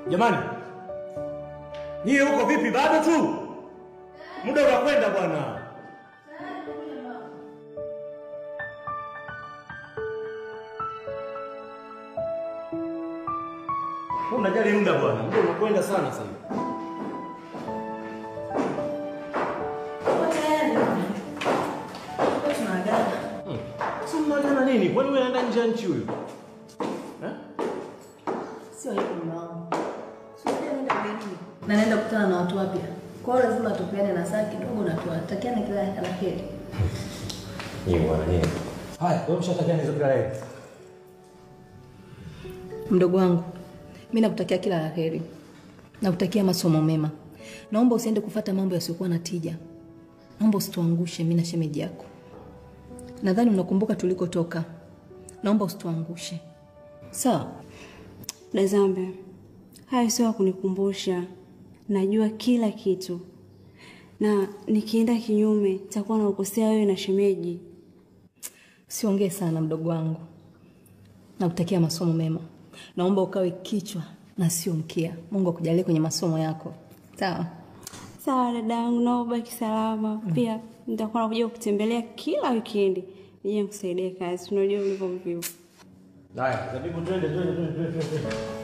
Jamani, nyie huko vipi? Bado tu muda unakwenda bwana. Wewe Unajali muda bwana, muda unakwenda sana sasa hivi. Si mnaagana nini? Kwani wewe unaenda nje ya nchi huyu? Eh? Sio hivyo mume wangu. Sio naenda ugenini. Na naenda kukutana na watu wapya. Kwa hiyo lazima tupeane na saa kidogo na tuwatakiane kila la heri. Nyie bwana nyie. Haya, wewe mshatakiana hizo kila leo. Mdogo wangu, mimi nakutakia kila la heri. Nakutakia masomo mema. Naomba usiende kufata mambo yasiyokuwa na tija. Naomba usituangushe mimi na shemeji yako. Nadhani unakumbuka tulikotoka. Naomba usituangushe. Sawa? Dazambe, hayo sio ya kunikumbusha. Najua kila kitu, na nikienda kinyume takuwa naukosea wewe na shemeji. Siongee sana mdogo wangu. Nakutakia masomo mema. Naomba ukawe kichwa na sio mkia. Mungu akujalie kwenye masomo yako. Sawa? Sawa dada yangu, naomba ubaki salama. Pia nitakuwa nakuja kutembelea kila wikendi nije nikusaidia kazi. Unajua ulivyo mvivu. Haya, zabibu twende twende twende twende. twende.